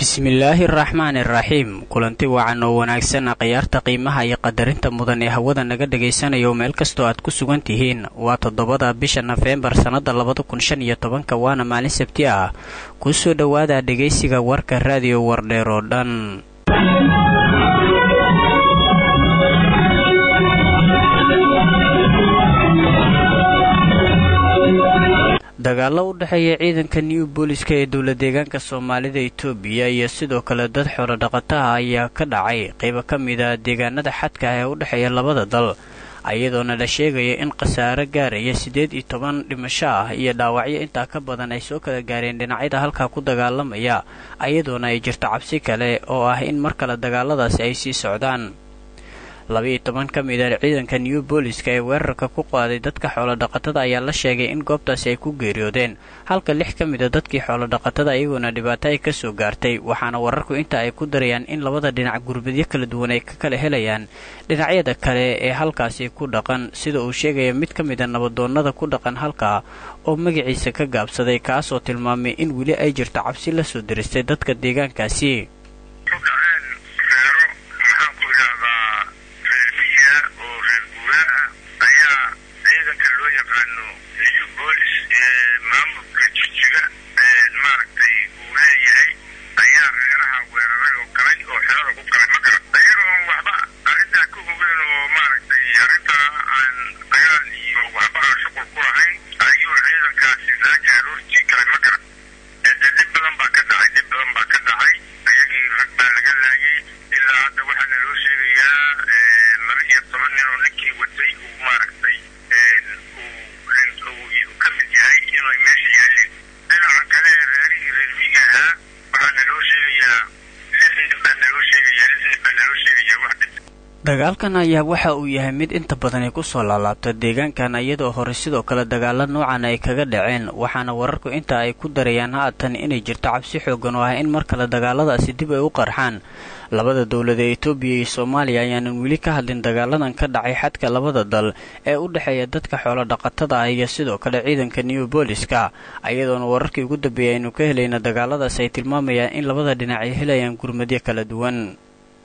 bismillaahi araxmaani iraxiim kulanti wacan oo wanaagsan khiyaarta qiimaha iyo qadarinta mudan ee hawada naga dhagaysanayo meel kastoo aad ku sugan tihiin waa toddobada bisha nofembar sannada labada kun shan iyo tobanka waana maalin sabti ah kusoo dhowaada dhegaysiga warka raadiyo wardheer oo dhan dagaalo u dhexeeya ciidanka new booliska ee dowla deegaanka soomaalida itoobiya iyo sidoo kale dad xoolo dhaqataha ayaa ka dhacay qaybo ka mid a deegaanada xadka ah ee u dhexeeya labada dal iyadoona la sheegaya in khasaare gaaraya siddeed iyo toban dhimasho ah iyo dhaawacyo intaa ka badan ay soo kala gaareen dhinacyada halkaa ku dagaalamaya iyadoona ay jirto cabsi kale oo ah in mar kale dagaaladaasi ay sii socdaan laba-iyo toban ka mid a ciidanka new booliska ee weerarka ku qaaday dadka xoolodhaqatada ayaa la sheegay in goobtaasi ay ku geeriyoodeen halka lix ka mid a dadkii xoolodhaqatada iyagoona dhibaato ay ka soo gaartay waxaana wararku inta ay ku darayaan in labada dhinac gurbadyo kala duwan ay ka kala helayaan dhinacyada kale ee halkaasi ku dhaqan sida uu sheegaya mid ka mid a nabadoonnada ku dhaqan halkaa oo magaciisa ka gaabsaday kaasoo tilmaamay in weli ay jirto cabsi la soo diristay dadka deegaankaasi dagaalkan ayaa waxa uu yahay mid inta badan ay kusoo laalaabta deegaankan iyadoo hore sidoo kale dagaalo noocan ay kaga dhaceen waxaana wararku inta ay ku darayaan haatan inay jirto cabsi xoogan oo ah in mar kale dagaaladaasi dib ay u qarxaan labada dowlad ee etoobiya iyo soomaaliya ayaanan weli ka hadlin dagaaladan ka dhacay xadka labada dal ee u dhexeeya dadka xoolo dhaqatada ah iyo sidoo kale ciidanka new booliska iyadoona wararkii ugu dambeeyay aynu ka helayna dagaaladaas ay tilmaamayaan in labada dhinac ay helayaan gurmadyo kala duwan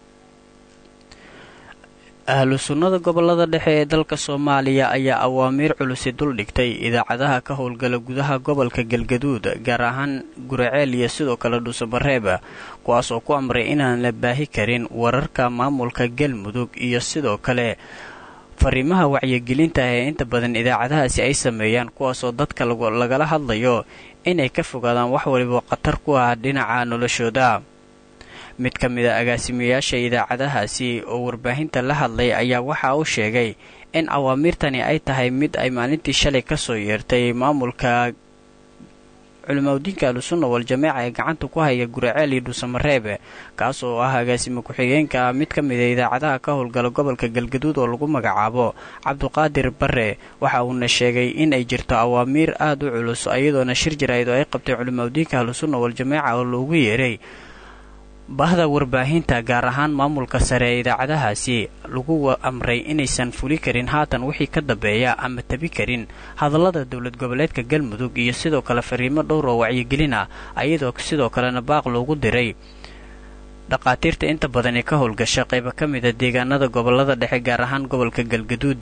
ahlu sunnada gobolada dhexe ee dalka soomaaliya ayaa awaamiir culusi duldhigtay idaacadaha ka howlgala gudaha gobolka galgaduud gaar ahaan guraceel iyo sidoo kale dhuusamareeb kuwaas oo ku amray inaan la baahi karin wararka maamulka galmudug iyo sidoo kale fariimaha wacyigelinta ah ee inta badan idaacadahaasi ay sameeyaan kuwaasoo dadka lagala hadlayo inay ka fogaadaan wax waliba khatar ku ah dhinaca noloshooda mid ka mid a agaasimayaasha idaacadahaasi oo warbaahinta la hadlay ayaa waxa uu sheegay in awaamiirtani ay tahay mid ay maalintii shalay ka soo yeertay maamulka culimaudiinka ahlusunna wal-jameeca ee gacanta ku haya guraceel iyo dhuusamareeb kaas oo ah agaasimo ku-xigeenka mid ka mid a idaacadaha ka howlgala gobolka galgaduud oo lagu magacaabo cabduqaadir bare waxa uuna sheegay in ay jirto awaamiir aada u culus iyadoona shir jaraa'id oo ay qabtay culimaudiinka ahlusunna wal-jameeca oo loogu yeeray bahda warbaahinta gaar ahaan maamulka sare ee idaacadahaasi lagu amray inaysan fuli karin haatan wixii ka dambeeya ama tabi karin hadallada dowlad goboleedka galmudug iyo sidoo kale fariimo dhowr oo wacyigelin ah ayadoo sidoo kalena baaq loogu diray dhaqaatiirta inta badan ee ka howlgasha qayba ka mid a deegaanada gobolada dhexe gaar ahaan gobolka galgaduud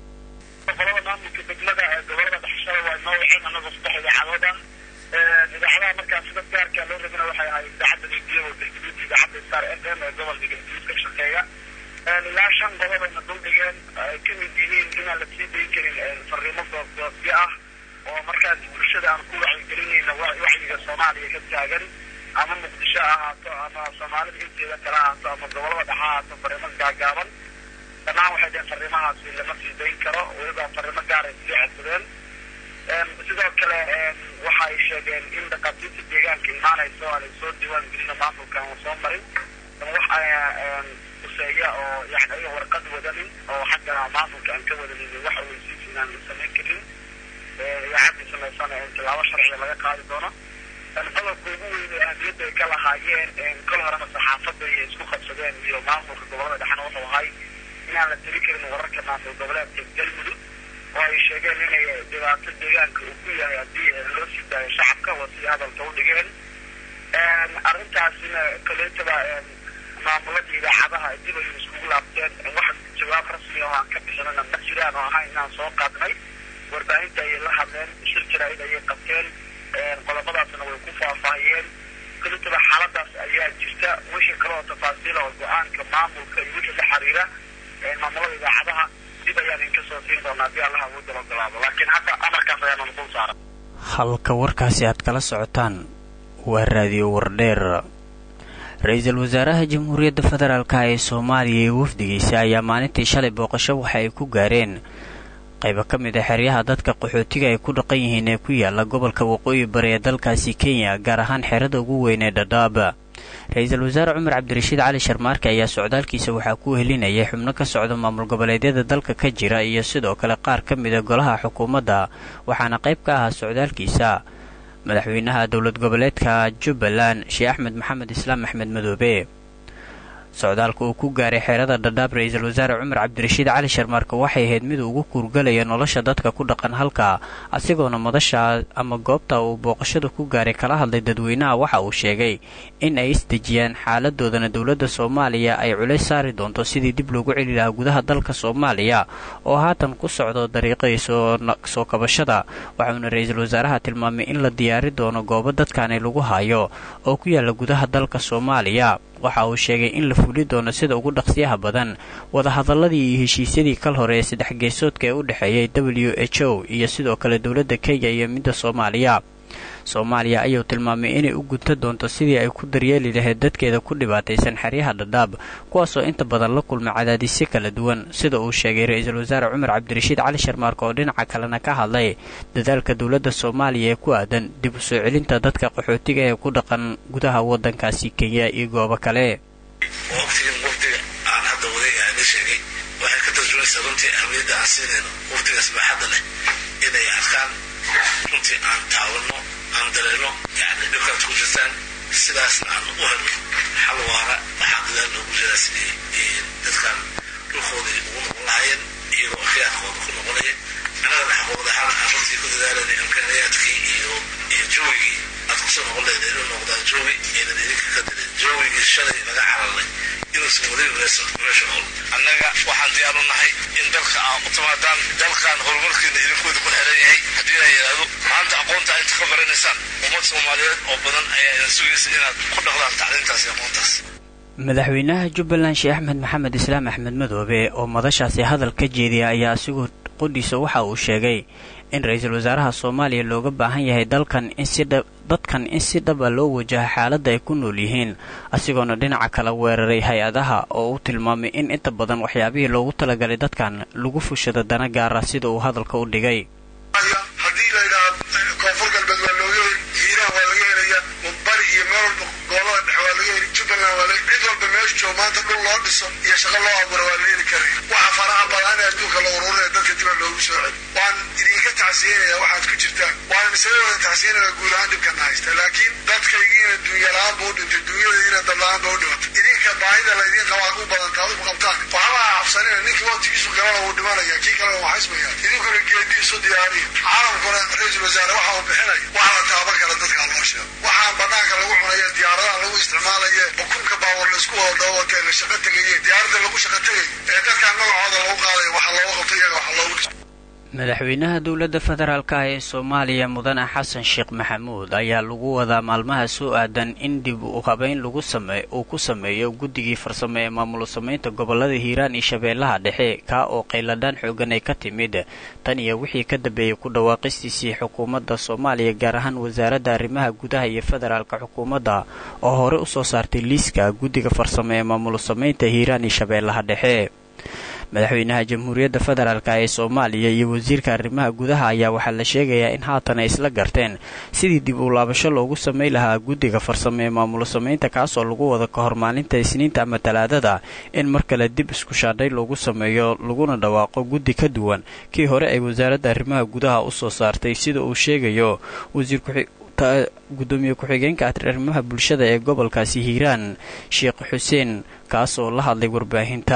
idaacadaha markaa sida gaarkaa loo rabina waxay ahayd idaacadda rediyo galgaduud idaacadda star f m ee gobolka galgaduud ka shaqeeya ilaa shan gobobayna duldhigeen ay ka mid yihiin inaan la sii dayn karin fariimo goobgoobyo ah oo markaas bulshada aan ku wacyigelinayna wacyiga soomaaliya ka taagan ama muqdisho ha ahaato ama soomaalida inteeda kale ahaato ama gobolada dhexe ahaato fariimo gaagaaban dhammaan waxay dheheen fariimahaasi lama sii dayn karo weliba fariimo gaar ay sii codsadeen sidoo kale waxay sheegeen in dhaqaatiirta deegaanka imaanayso aanay soo diiwaan gelina maamulka aan soo marin wax kuseeya oo yani ayaga warqad wadanin oo xagga maamulka aan ka wadanin wax aweysiis inaan la samayn karin idaacadii samaysana in tilaabo sharciga laga qaadi doono qodobka ugu weyn ee ahmiyadda ay ka lahaayeen kol horena saxaafadda iyo isku qabsadeen iyo maamulka gobolada dhexna wuxuu ahay inaan la tiri karin wararka maamul goboleedka galmudug oo ay sheegeen inay dhibaato deegaanka uu ku yahay haddii loo sii daayo shacabka waa sidii hadalka u dhigeen arrintaasina kaleetaba maamuladii idaacadaha dib ayay iskugu laabteen wax jawaab rasmi oo aan ka bixinana ma jiraan oo ahaa inaan soo qaadnay warbaahinta ayay la hadleen shir jaraa'id ayay qabteen qodobadaasna way ku faahfaahiyeen kaleetaba xaaladaas ayaa jirta wixii kale oo tafaasiila oo go-aanka maamulka iyo wixii la xiriira maamulada idaacadaha dib ayaan inka soo siin doonaa haddii allaha uu daba ogolaado laakiin hadda amarkaas ayaanu dul saaran halka warkaasi aad kala socotaan waa raadiyo wardheer ra-iisul wasaaraha jamhuuriyadda federaalka ee soomaaliya iyo wafdigiisa ayaa maalintii shalay booqasho waxa ay ku gaareen qaybo ka mid a xeryaha dadka qaxootiga ay ku dhaqan yihiin ee ku yaala gobolka waqooyi bari ee dalkaasi kenya gaar ahaan xerada ugu weyn ee dhadhaab ra-iisul wasaare cumar cabdirashiid cali sharmaarke ayaa socdaalkiisa waxaa ku helinayay xubno ka socda maamul goboleedyada dalka ka jira iyo sidoo kale qaar ka mida golaha xukuumadda waxaana qayb ka ahaa socdaalkiisa madaxweynaha dowlad goboleedka jubbaland sheekh axmed maxamed islaam axmed madoobe socdaalka uu ku gaaray xeerada dhadhaab ra-iisul wasaare cumar cabdirashiid cali sharmaarke waxay ahayd mid ugu kuurgalaya nolosha dadka ku dhaqan halka asigoona madasha ama goobta uu booqashada ku gaaray kala hadlay dadweynaha waxa uu sheegay in ay isdejiyaan xaaladoodana dowladda soomaaliya ay culays saari doonto sidii dib loogu celi lahaa gudaha dalka soomaaliya oo haatan ku socdo dariiqadii soo kabashada waxauna ra-iisul wasaaraha tilmaamay in la diyaari doono goobo dadkaani lagu hayo oo ku yaala gudaha dalka soomaaliya waxa uu sheegay in la fuli doono sida ugu dhaqsiyaha badan wadahadaladii iyo heshiisyadii kal hore ee saddex geesoodka ee u dhexeeyay w h o iyo sidoo kale dowladda kenya iyo midda soomaaliya soomaaliya ayuu tilmaamay inay u gunta doonto sidii ay ku daryeeli lahayd dadkeeda ku dhibaataysan xeryaha dhadhaab kuwaasoo inta badan la kulmay cadaadisyo kala duwan sida uu sheegay ra-iisul wasaare cumar cabdirashiid cali sharmaarka oo dhinaca kalena ka hadlay dadaalka dowladda soomaaliya ee ku aadan dib u soo celinta dadka qaxootiga ee ku dhaqan gudaha waddankaasi kenya iyo goobo kale aan dareeno yani dhibkaad ku jirtaan sidaasna aan u helno xal waara waxaa dadaal loogu jiraa sidii dadkan dhulkoodii ugu noqon lahaayeen iyagoo khiyaarkooda ku noqonaya annagana xaqooda ahaan aan runtii ku dadaalanay imkaaniyaadkii iyo iyo joogigii aad kusoo noqon lahayd inuu noqdaa joogi aynan idinka ka dirin joogigii shalay laga cararnay inuusan weliba meesha nool annaga waxaan diyaar u nahay in dalka aa u timaadaan dalkan horumarkiina idinkooda ku xeran yahay haddii inaa yidhaahdo maanta aqoonta inta ka baranaysaan ummad soomaaliyeed oo badan ayaa idin sugaysa inaad ku dhaqdaan tacliintaas iyo aqoontaas madaxweynaha jubbaland sheekh axmed maxamed islaam axmed madoobe oo madashaasi hadal ka jeediya ayaa asigoo qodhiisa waxa uu sheegay in ra-iisul wasaaraha soomaaliya looga baahan yahay dalkan in si dhab dadkan in si dhaba loo wajaha xaaladda ay ku nool yihiin asigoona dhinaca kala weeraray hay-adaha oo uu tilmaamay in inta badan waxyaabihii loogu talagalay dadkan lagu fushado dana gaara sida uu hadalka u dhigay haddii la yidhaha koonfur galbeed waa looga heli hiiraha waa laga helaya bari iyo meel walba gobolada dhexe waa laga heli jubbaland waa laga cid walba meesha joogo maanta dhul loo dhiso iyo shaqo loo abuura waa la heli karaya waxa faraha badan ee adduunka la ururinaya dadka dibaa loogu soo celi waan idinka tacsiinaya waxaad ku jirtaan waana misale wada tacsiinaya guud ahaan dhibkana haysta laakiin dadkaygiina dunya la-aan ba u dhintay dunyadaiina dad la-aan ba u dhimatay idinka baahida laydin qabaa u badanta adigu qabtaan waxba cabsanina ninkii waqtigiisu galana wuu dhimanaya kii kalena waa xismaya idinkuna geediisu diyaariya caalamkuna ra-iisul wasaare waxa uu bixinaya waxa la taaban kara dadkaa loo sheego waxaan banaanka lagu cunaya diyaaradaha lagu isticmaalaye bukunka baawar laisku wada dabawata la shaqo tegaye diyaaradda lagu shaqo tegay ee dadkaan magacooda lagu qaadaya waxa looga qabto iyaga waxa loogu dhiso madaxweynaha dowladda federaalka ah ee soomaaliya mudane xasan sheekh maxamuud ayaa lagu wadaa maalmaha soo aadan in dib u habeyn lagu same uu ku sameeyo guddigii farsamo ee maamul samaynta gobolada hiiraan iyo shabeellaha dhexe kaa oo qayladhaan xoogan ay ka timid tan iyo wixii ka dambeeyey ku dhawaaqistiisii xukuumadda soomaaliya gaar ahaan wasaaradda arrimaha gudaha iyo federaalka xukuumadda oo hore usoo saartay liiska guddiga farsamo ee maamul samaynta hiiraan iyo shabeellaha dhexe madaxweynaha jamhuuriyadda federaalk ee soomaaliya iyo wasiirka arrimaha gudaha ayaa waxaa la sheegayaa in haatan ay isla garteen sidii dib u laabasho loogu samay lahaa guddiga farsamo ee maamulo samaynta kaasoo lagu wada ka hor maalinta isniinta ama talaadada in mar kale dib isku shaadhay loogu sameeyo laguna dhawaaqo guddi ka duwan kii hore ay wasaaradda arrimaha gudaha usoo saartay sida uu sheegayo wasiir gudoomiye ku-xigeenka arrimaha bulshada ee gobolkaasi hiiraan sheekh xuseen kaasoo la hadlay warbaahinta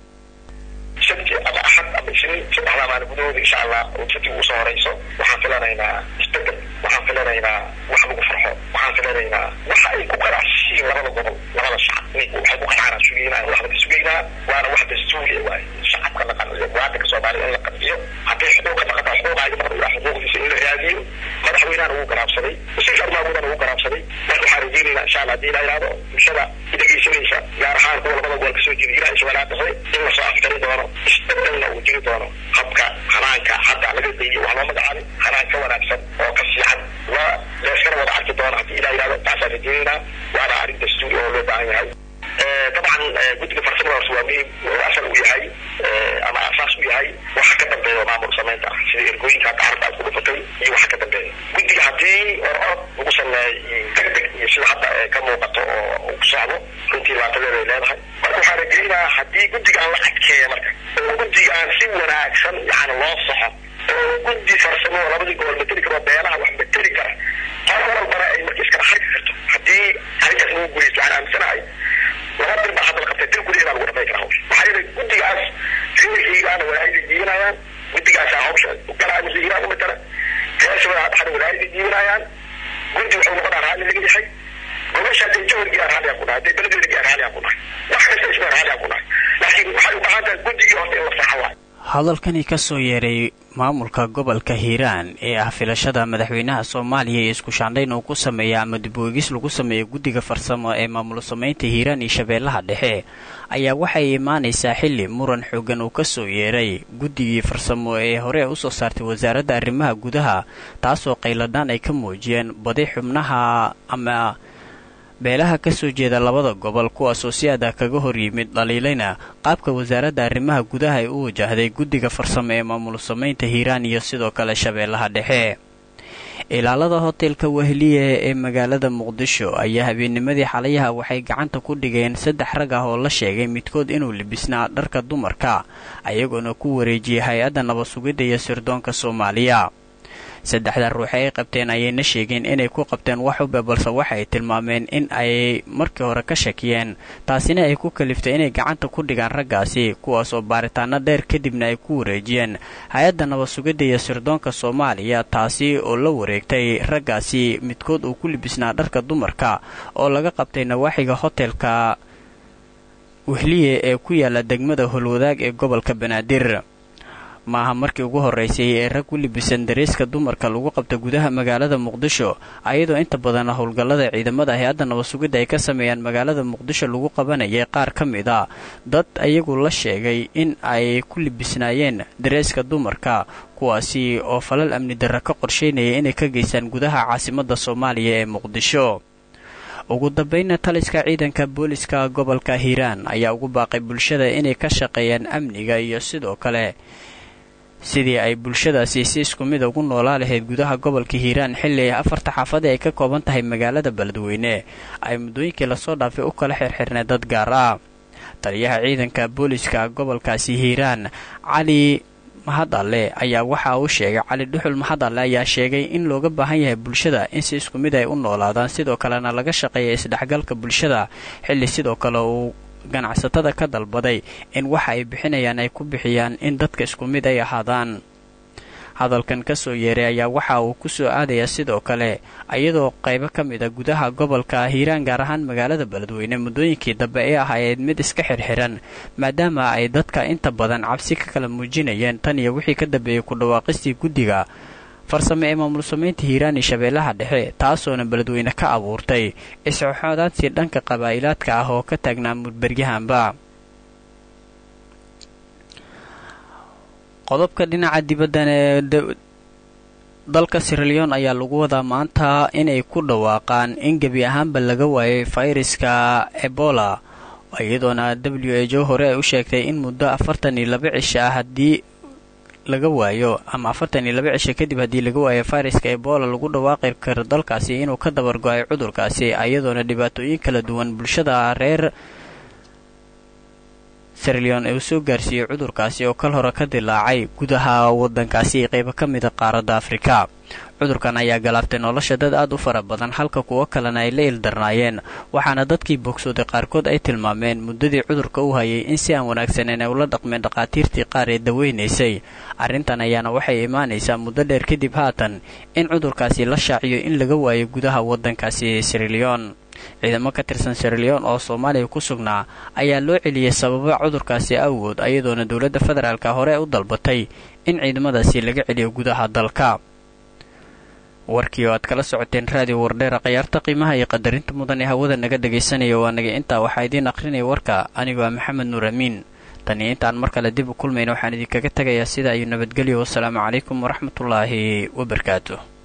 sabti ama axad ama isniin saddexdaa maalin gudahooda insha allah oo kadib ugu soo horayso waxaan filanaynaa isbedel waxaan filanaynaa wax lagu farxo waxaan filanaynaa waxa ay ku qanacsiin labada gobol labada shacab waxay ku qanacana sugeynaa waxba ka sugeynaa waana wax dastuuriya waay shacabka la qanciyo muwaadinka soomaaliya in la qanciyo hadday xuquuqa dhaqataa xuquuqaaga maqan ilaa xuquuqdiisa in la raadiyo madaxweynahana wuu garaabsaday wasiirka arrimaha wuu garaabsaday marka waxaan rajeynaynaa insha allah haddii la yidhahdo bulshada dhegeysanaysa gaar ahaan kuwa labada gobol kasoo jeeda ilaha iswalaa dhaxay in lasoo aftari doono isbedelna uu jiri doono habka hanaanka hadda laga dayay wax loo magacaabay hanaan ka wanaagsan oo ka fiican waa leeskana wada arki doono haddii ilaa yidhahdo taasaan rajeynaynaa waana arrin dastuuri oo loo baahan yahay dabcan guddiga farsamadaas waa muhiim asal u yahay ama asaas u yahay waxa ka dambeeya maamul samaynta ah sida ergooyinka hadda carabta aad ku dhufatay iyo waxa ka dambeeya guddiga haddii orod lagu sameeyo deg deg iyo sida hadda ka muuqato oo ku socdo runtii laatadeeda ay leedahay marka waxaan rajeynayaa haddii guddigaan la adkeeya marka oo guddigaan si wanaagsan yani loo soxo oo guddi farsamo oo labadii gobol mateli karo beelaha wax mateli kara qolo walbana ay marka iskala xarki karto haddii arrintaas lagu guuleysto waxaan aaminsanahay laba bil baa hadda la qabtay dil gudaheeda lagu dhamay karaa hawsha maxaa yeelay guddigaas riixiigaana walaayada jiibinayaan guddigaasaa hawsha galaa masiiraa u matala reeshabada dhaxda walaayada jiibinayaan guddi wuxuu noqonaa raalli laga yahay gobasha hadday jawrgiyaa raalliyaa ku dhahay hadday beledweynagiyaa raalliyaa ku dhahay wax kasta isbaa raalliyaa ku dhahay laakiin waxay u baahan tahay guddigii horta in la saxa waayo hadalkani ka soo yeeray maamulka gobolka hiiraan ee ah filashada madaxweynaha soomaaliya iyo isku shaandhayn uu ku sameeya ama dib weegis lagu sameeyo guddiga farsamo ee maamul samaynta hiiraan iyo shabeellaha dhexe ayaa waxay imaanaysaa xilli muran xoogan uu ka soo yeeray guddigii farsamo ee hore usoo saartay wasaaradda arrimaha gudaha taasoo qayladhaan ay ka muujiyeen badi xubnaha ama beelaha ka soo jeeda labada gobol kuwaasoo si adah kaga hor yimid dhaliilayna qaabka wasaaradda arrimaha gudaha ay u wajahday guddiga farsamo ee maamul samaynta hiiraan iyo sidoo kale shabeellaha dhexe ilaalada hotelka wehliye ee magaalada muqdisho ayaa habeennimadii xalayaha waxay gacanta ku dhigeen saddex rag ah oo la sheegay midkood inuu libisnaa dharka dumarka ayagoona ku wareejiyay hay-adda nabad-sugidda iyo sirdoonka soomaaliya saddexda ruux ay qabteen ayayna sheegeen inay ku qabteen wax ube balse waxay tilmaameen in ay markii hore ka shakiyeen taasina ay ku kaliftay inay gacanta ku dhigaan raggaasi kuwaasoo baaritaano dheer kadibna ay ku wareejiyeen hay-adda nabad-sugidda iyo sirdoonka soomaaliya taasi oo la wareegtay raggaasi midkood uu ku libisnaa dharka dumarka oo laga qabtay nawaaxiga hotelka wehliye ee ku yaala degmada holwadaag ee gobolka banaadir maaha markii ugu horraysay ee rag u libisan dareeska dumarka lagu qabta gudaha magaalada muqdisho ayadoo inta badan howlgallada ciidamada hay-adda nabad-sugidda ay ka sameeyaan magaalada muqdisho lagu qabanayay qaar ka mid a dad ayagu la sheegay in ay ku libisnaayeen dareeska dumarka kuwaasi oo falal amni darra ka qorsheynaya inay ka geystaan gudaha caasimadda soomaaliya ee muqdisho ugu dambayna taliska ciidanka booliska gobolka hiiraan ayaa ugu baaqay bulshada inay ka shaqeeyaan amniga iyo sidoo kale sidii ay bulshadaasi si isku mid ugu noolaa lahayd gudaha gobolka hiiraan xilli afarta xaafadii ay ka kooban tahay magaalada beledweyne ay muddooyinkii lasoo dhaafay u kala xirxirnay dad gaar ah taliyaha ciidanka booliska gobolkaasi hiiraan cali mahadalle ayaa waxa uu sheegay cali dhuxul mahadalle ayaa sheegay in looga baahan yahay bulshada in si isku mid ay u noolaadaan sidoo kalena laga shaqeeya isdhexgalka bulshada xilli sidoo kale uu ganacsatada ka dalbaday in waxa ay bixinayaan ay ku bixiyaan in dadka isku mid ay ahaadaan hadalkan ka soo yeeray ayaa waxa uu ku soo aadayaa sidoo kale iyadoo qaybo ka mid a gudaha gobolka hiiraan gaar ahaan magaalada beledweyne muddooyinkii dambe ee ahayd mid iska xirxiran maadaama ay dadka inta badan cabsi ka kala muujinayeen tan iyo wixii ka dambeeyey ku dhawaaqistii guddiga farsame ee maamul samaynta hiiraan iyo shabeellaha dhexe taasoona beledweyne ka abuurtay isxoxoodaadsi dhanka qabaa'ilaadka ah oo ka taagnaa mudberyahanba qodobka dhinaca dibaddan ee dalka siraliyon ayaa lagu wadaa maanta inay ku dhawaaqaan in gebi ahaanba laga waayay fayraska ebola iyadoona w h o hore ay u sheegtay in muddo afartan iyo laba cisho ah haddii laga waayo ama afartan iyo laba cisho kadib haddii laga waayo fayraska ebola lagu dhawaaqi karo dalkaasi inuu ka dabargo-ay cudurkaasi iyadoona dhibaatooyin kala duwan bulshada reer sirleon ee uu soo gaarsiiyey cudurkaasi oo kal hore ka dilaacay gudaha waddankaasi ee qaybo ka mida qaaradda afrika cudurkan ayaa galaaftay nolosha dad aad u fara badan halka kuwo kalena ay la ildarnaayeen waxaana dadkii bogsooday qaarkood ay tilmaameen muddadii cudurka u hayay in si aan wanaagsaneyn ay ula dhaqmeen dhakhaatiirtii qaar ee daweynaysay arrintan ayaana waxay imaanaysaa muddo dheer kadib haatan in cudurkaasi la shaaciyo in laga waayo gudaha waddankaasi sirleon ciidamo ka tirsan sirleon oo soomaaliya ku sugnaa ayaa loo celiyey sababa cudurkaasi awgood ayadoona dowladda federaalka hore u dalbatay in ciidamadaasi laga celiyo gudaha dalka warkii oo aad kala socoteen raadiyo wardheera khayaarta qiimaha iyo qadarinta mudan ee hawada naga dhagaysanaya waa naga intaa waxaa idiin akhrinaya warka anigoo ah maxamed nuur amiin taniyo intaan mar kale dib u kulmayna waxaan idinkaga tegayaa sidaa iyo nabadgelyo wasalaamu calaykum waraxmatullaahi wabarakaatu